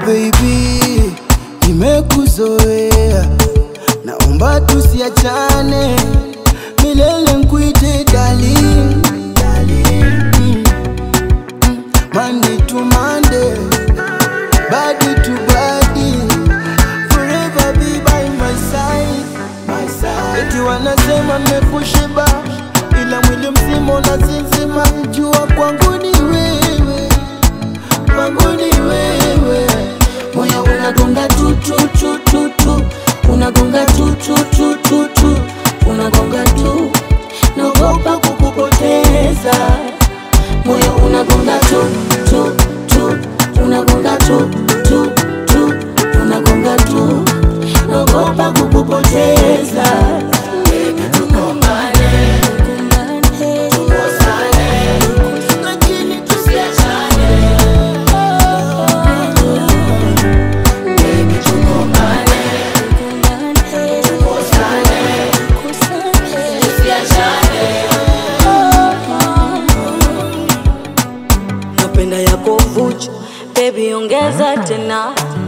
baby, nimekuzoea, naomba tusiachane milele, nkuite darling, darling. Mm. Mm. Monday to Monday, body to body, forever be by my side, my side. Eti wanasema nimekushiba, ila mwili mzima unasinzima, jua kwangu ni wewe kwangu ni wewe, moyo unagonga tu tu tu tu tu, unagonga tu tu tu tu tu, unagonga tu, naogopa kukupoteza. Moyo unagonga tu tu tu, unagonga tu tu tu, unagonga tu, naogopa kukupoteza. Tukumbane, tukosane, lakini tusiachane. napenda yako vuchu bebi ongeza tena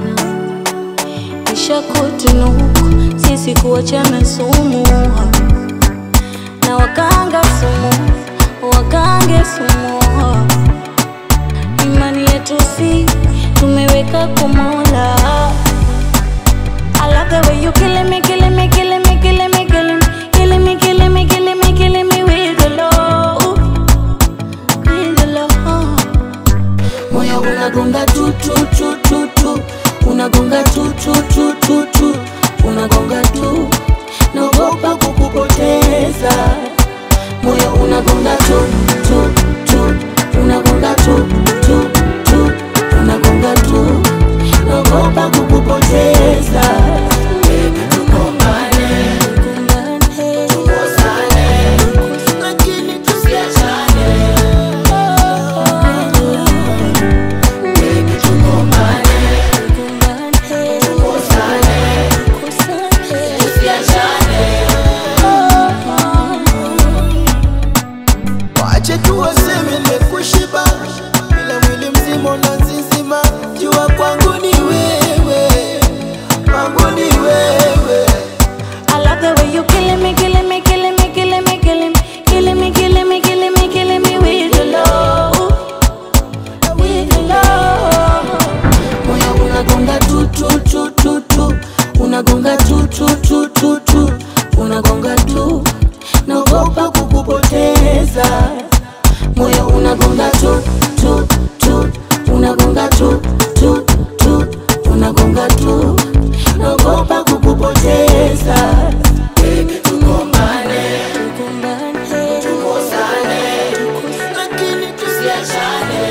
isha kutunuku sisi kuachana sumu na wakanga sumu wakange sumu imani yetu si tumeweka kumola I love the way you killing me, killing me, killing me, killing me, killing me, killing me, killing me, killing me, killing me with the love, with the love. Moyo unagonga tu tu tu tu tu, unagonga tu tu tu tu tu, unagonga tu, naogopa kukupoteza. Moyo unagonga tu tu tu, unagonga tu tu tu, unagonga tu, naogopa kukupoteza. Tukumbane, tukosane, lakini tusiachane. wache tu waseme nimekushiba, ila mwili mzima unazizima, jua kwangu ni wewe, kwangu ni wewe. I love the way you killing me, killing me, killing me, killing me, killing me, killing me, killing me, killing me, killing me with your love, with your love. Moyo unagonga tu tu tu tu tu, unagonga tu tu tu tu tu, unagonga tu, naogopa kukupoteza. Moyo unagonga tu tu tu, unagonga tu tu tu, unagonga tu, naogopa kukupoteza. Tukumbane, tukosane, lakini tusiachane.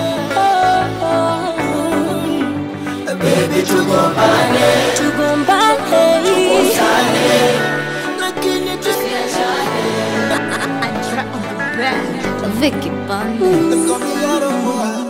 Baby, tugombane, Tugombane, tukosane, lakini tusiachane. Vicky Bunny. Nakwambia roho